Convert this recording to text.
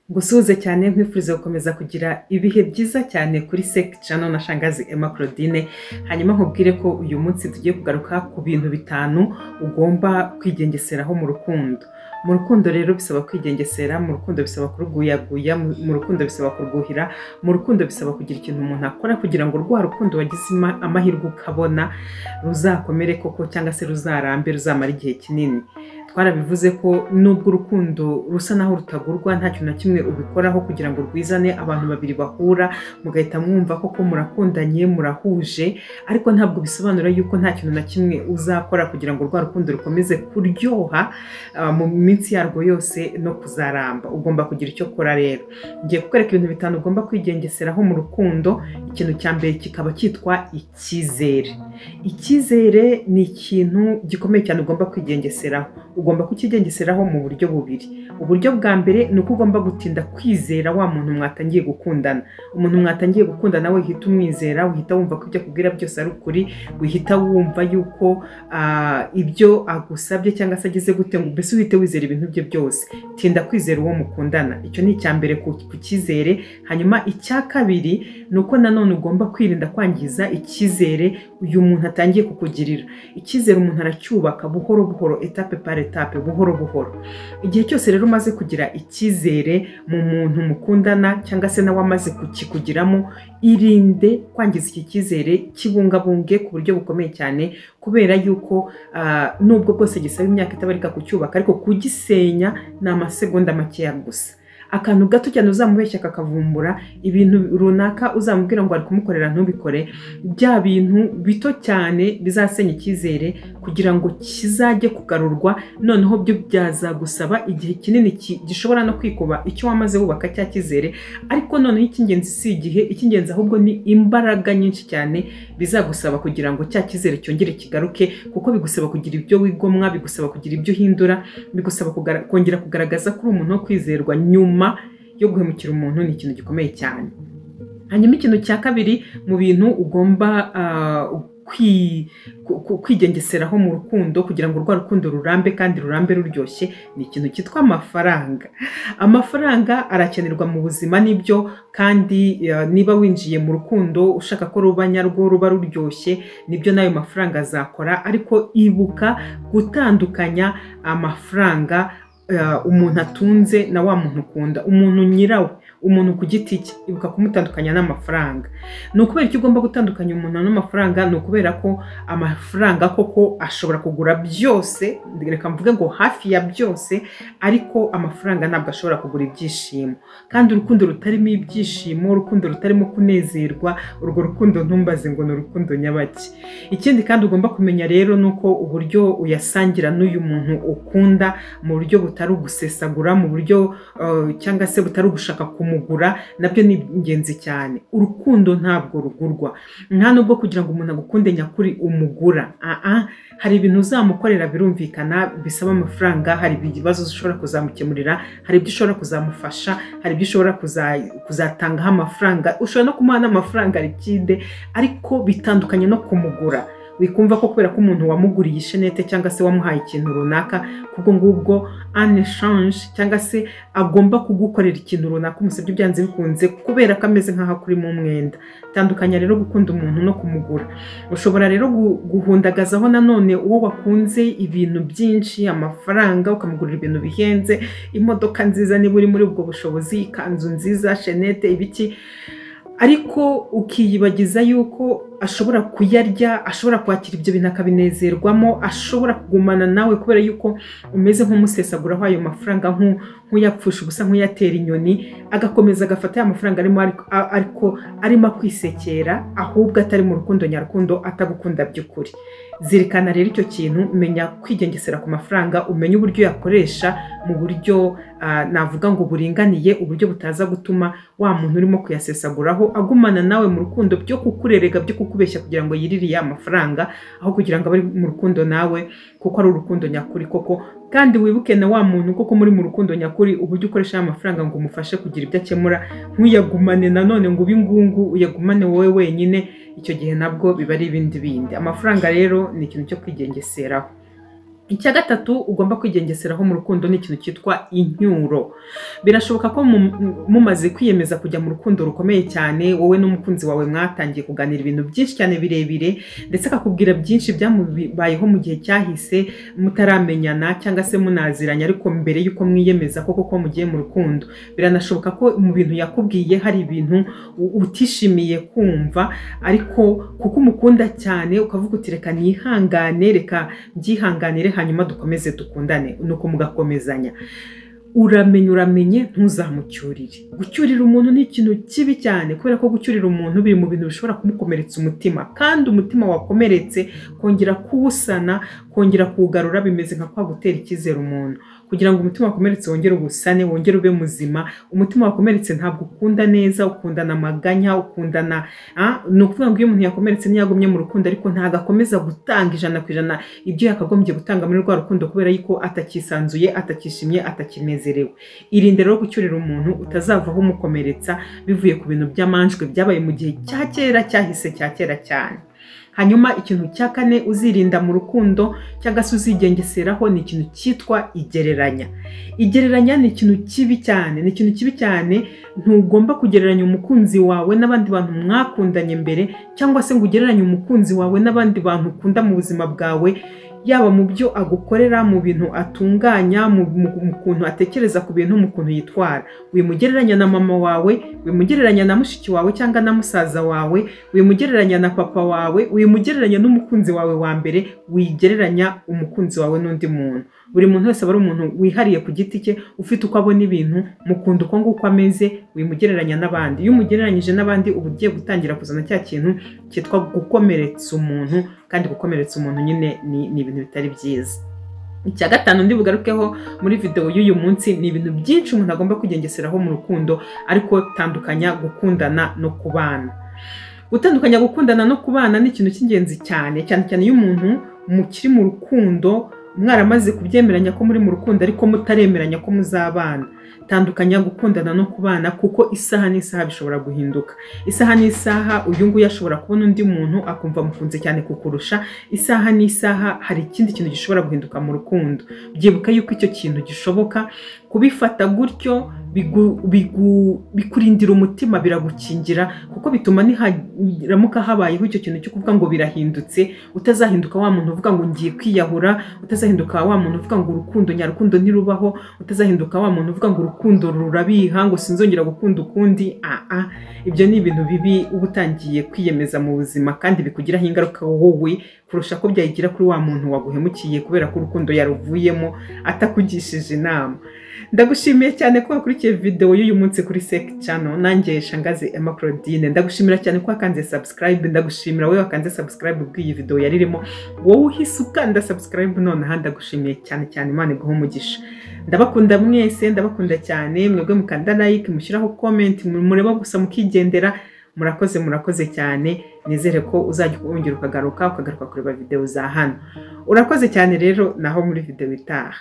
Gusuhuze cyane nkwifuriza gukomeza kugira ibihe byiza cyane kuri Sec Channel na Shangazi Emma Claudine hanyuma nkubwire ko uyu munsi tugiye kugaruka ku bintu bitanu ugomba kwigengeseraho mu rukundo mu rukundo rero bisaba kwigengesera mu rukundo bisaba kuruguyaguya mu rukundo bisaba kurwuhira mu rukundo bisaba kugira ikintu umuntu akora kugira ngo rwa rukundo wagize ima- amahirwe ukabona ruzakomere koko cyangwa se ruzarambe ruzamara igihe kinini twarabivuze ko nubwo urukundo rusa naho rutagurwa nta kintu na kimwe ubikoraho kugira ngo rwizane abantu babiri bahura mugahita mwumva koko murakundanye murahuje ariko ntabwo bisobanura yuko nta kintu na kimwe uzakora kugira ngo rwa rukundo rukomeze kuryoha ah, mu minsi yarwo yose no kuzaramba ugomba kugira icyo ukora rero ngiye kukwereka ibintu bitanu ugomba kwigengeseraho mu rukundo ikintu cya mbere kikaba cyitwa icyizere icyizere ni ikintu gikomeye cyane ugomba kwigengeseraho ugomba kukigengeseraho mu buryo bubiri uburyo bwa mbere ni uko ugomba gutinda kwizera wa muntu mwatangiye gukundana umuntu mwatangiye gukundana we uhita umwizera uhita wumva ko ibyo akubwira byose ari ukuri uhita wumva yuko ah, ibyo agusabye cyangwa se agize gute ngo mbese uhite wizera ibintu bye byose tinda kwizera uwo mukundana icyo ni icya mbere ku ku cyizere hanyuma icya kabiri ni uko nanone ugomba kwirinda kwangiza icyizere uyu muntu atangiye kukugirira icyizere umuntu aracyubaka buhoro buhoro etape par etape buhoro buhoro igihe cyose rero umaze kugira icyizere mu muntu mukundana cyangwa se nawe amaze kukikugiramo irinde kwangiza iki cyizere kibungabunge ku buryo bukomeye cyane kubera yuko ah, nubwo bwose gisaba imyaka itabarika kucyubaka ariko kugisenya ni amasegonda makeya gusa akantu gato cyane uzamubeshya kakavumbura ibintu runaka uzamubwira ngo ari kumukorera ntubikore bya bintu bito cyane bizasenya icyizere kugira ngo kizajye kugarurwa noneho byo byazagusaba igihe kinini ki- gishobora no kwikuba icyo wamaze wubaka cya cyizere ariko noneho icy'ingenzi si igihe icy'ingenzi ahubwo ni imbaraga nyinshi cyane bizagusaba kugira ngo cya cyizere cyongere kigaruke kuko bigusaba kugira ibyo wigomwa bigusaba kugira ibyo uhindura bigusaba kugara- kongera kugaragaza ko uri umuntu wo kwizerwa nyuma yo guhemukira umuntu ni ikintu gikomeye cyane hanyuma ikintu cya kabiri mu bintu ugomba ah, kwi- ku- ku- kwigengeseraho mu rukundo kugira ngo rwa rukundo rurambe kandi rurambe ruryoshye ni ikintu cyitwa amafaranga amafaranga arakenerwa mu buzima nibyo kandi ah, niba winjiye mu rukundo ushaka ko ruba nyarwo ruba ruryoshye nibyo n'ayo mafaranga azakora ariko ibuka gutandukanya amafaranga eh, umuntu atunze na wa muntu ukunda umuntu nyirawe umuntu ku giti cye ibuka kumutandukanya n'amafaranga ni ukubera icyo ugomba gutandukanya umuntu n'amafaranga ni ukubera ko amafaranga koko ashobora kugura byose reka mvuge ngo hafi ya byose ariko amafaranga ntabwo ashobora kugura ibyishimo kandi urukundo rutarimo ibyishimo urukundo rutarimo kunezerwa urwo rukundo ntumbaze ngo ni urukundo nyabaki ikindi kandi ugomba kumenya rero ni uko uburyo uyasangira n'uyu muntu ukunda mu buryo butari ugusesagura mu buryo eh, cyangwa se butari ugushaka kumugura nabyo ni ingenzi cyane urukundo ntabwo rugurwa nta nubwo kugira ngo umuntu agukunde nyakuri umugura Aa, hari ibintu uzamukorera birumvikana bisaba amafaranga hari ibibazo ushobora kuzamukemurira hari ibyo ushobora kuzamufasha hari ibyo ushobora kuza- kuzatangaho amafaranga ushobora no kumuha n'amafaranga rikide ariko bitandukanye no kumugura wikumva ko kubera ko umuntu wamuguriye ishenete cyangwa se wamuhaye ikintu runaka kubwo ngubwo aneshange cyangwa se agomba kugukorera ikintu runaka umusabye byanze bikunze kubera ko ameze nk'aho akurimo umwenda tandukanya rero gukunda umuntu no kumugura ushobora rero gu- guhundagazaho nanone uwo wakunze ibintu byinshi amafaranga ukamugurira ibintu bihenze imodoka nziza niba uri muri ubwo bushobozi ikanzu nziza shenete ibiki ariko ukiyibagiza yuko ashobora kuyarya ashobora kwakira ibyo bintu akabinezerwamo ashobora kugumana nawe kubera yuko umeze nk'umusesaguraho ayo mafaranga nk'u- nk'uyapfusha ubusa nk'uyatera inyoni agakomeza agafata ya mafaranga arimo ariko- a- ariko arimo akwisekera ahubwo atari mu rukundo nyarukundo atagukunda by'ukuri zirikana rero icyo kintu menya kwigengesera ku mafaranga umenye uburyo uyakoresha mu buryo ah, navuga ngo buringaniye uburyo butaza gutuma wa muntu urimo kuyasesaguraho agumana nawe mu rukundo byo kukurerega byo kukubeshya kugira ngo yirire ya mafaranga aho kugira ngo abe ari mu rukundo nawe kuko ari urukundo nyakuri koko kandi wibuke na wa muntu koko muri mu rukundo nyakuri uburyo ukoresha ya mafaranga ngo umufashe kugira ibyo akemura ntuyagumane nanone ngo ube ingungu uyagumane wowe wenyine icyo gihe nabwo biba ari ibindi bindi amafaranga rero ni ikintu cyo kwigengeseraho icya gatatu ugomba kwigengeseraho mu rukundo ni ikintu cyitwa incyuro birashoboka ko mumaze kwiyemeza kujya mu rukundo rukomeye cyane wowe n'umukunzi wawe mwatangiye kuganira ibintu byinshi cyane birebire ndetse akakubwira byinshi byamubayeho mu gihe cyahise mutaramenyana cyangwa se munaziranye ariko mbere y'uko mwiyemeza ko koko mugiye mu rukundo biranashoboka ko mu bintu yakubwiye hari ibintu utishimiye kumva ariko kuko umukunda cyane ukavuga uti reka nihangane reka byihanganire hanyuma dukomeze dukundane nuko mugakomezanya uramenye uramenye ntuzamucyurire gucyurira umuntu ni ikintu kibi cyane kubera ko gucyurira umuntu biri mu bintu bishobora kumukomeretsa umutima kandi umutima wakomeretse kongera kuwusana kongera kuwugarura bimeze nka kwa gutera icyizere umuntu kugira ngo umutima wakomeretse wongere ubusane wongere ube muzima umutima wakomeretse ntabwo ukunda neza ukundana amaganya ukundana ni ukuvuga ngo iyo umuntu yakomeretse ntiyagumye mu rukundo ariko ntabwo akomeza gutanga ijana ku ijana ibyo yakagombye gutanga muri rwa rukundo kubera yuko atakisanzuye atakishimye atakineze irinde rero gucyurira umuntu utazavaho umukomeretsa bivuye ku bintu by'amanjwe byabaye mu gihe cya kera cyahise cya kera cyane hanyuma ikintu cya kane uzirinda mu rukundo cyangwa se uzigengeseraho ni ikintu cyitwa igereranya igereranya ni ikintu kibi cyane ni ikintu kibi cyane ntugomba kugereranya umukunzi wawe n'abandi bantu mwakundanye mbere cyangwa se ngo ugereranye umukunzi wawe n'abandi bantu ukunda mu buzima bwawe yaba mu byo agukorera mu bintu atunganya mu kuntu atekereza ku bintu mu kuntu yitwara wimugereranya na mama wawe wimugereranya na mushiki wawe cyangwa na musaza wawe wimugereranya na papa wawe wimugereranya n'umukunzi wawe wa mbere wigereranya umukunzi wawe n'undi muntu buri muntu wese aba ari umuntu wihariye ku giti cye ufite uko abona ibintu mukunda uko nguko ameze wimugereranya n'abandi iyo umugereranyije n'abandi uba ugiye gutangira kuzana cya kintu cyitwa gukomeretsa umuntu kandi gukomeretsa umuntu nyine ni ibintu bitari byiza icya gatanu ndi bugarukeho muri videwo y'uyu munsi ni ibintu byinshi umuntu agomba kugengeseraho mu rukundo ariko tandukanya gukundana no kubana gutandukanya gukundana no kubana ni ikintu cy'ingenzi cyane cyane cyane iyo umuntu mukiri mu rukundo mwaramaze kubyemeranya ko muri mu rukundo ariko mutaremeranya ko muzabana tandukanya gukundana no kubana kuko isaha n'isaha bishobora guhinduka isaha n'isaha uyu nguyu ashobora kubona undi muntu akumva amukunze cyane kukurusha isaha n'isaha hari ikindi kintu gishobora guhinduka mu rukundo byibuka yuko icyo kintu gishoboka kubifata gutyo bikurindira umutima biragukingira kuko bituma niharamuka habayeho icyo kintu cyo kuvuga ngo birahindutse utazahinduka wa muntu uvuga ngo ngiye kwiyahura utazahinduka wa muntu uvuga ngo urukundo nyarukundo ntirubaho utazahinduka wa muntu uvuga ngo urukundo rurabiha ngo sinzongera gukunda ukundi aha ibyo ni ibintu bibi uba utangiye kwiyemeza mu buzima kandi bikugiraho ingaruka wowe kurusha ko byayigira kuri wa muntu waguhemukiye kubera ko urukundo yaruvuyemo atakugishije inama ndagushimiye cyane ko wakurikiye videwo y'uyu munsi kuri seki cano nanjye shangazi emma claudine ndagushimira cyane ko wakanze sabusikarayibe ndagushimira wowe wakanze sabusikarayibe ubwo iyi videwo yari irimo wowe uhise ukanda sabusikarayibe noneho ndagushimiye cyane cyane imana iguha umugisha ndabakunda mwese ndabakunda cyane mwebwe mukanda layike mushyiraho komenti mureba gusa mukigendera murakoze murakoze cyane nizere ko uzajya wongera ukagaruka ukagaruka kureba videwo za hano urakoze cyane rero naho muri videwo itaha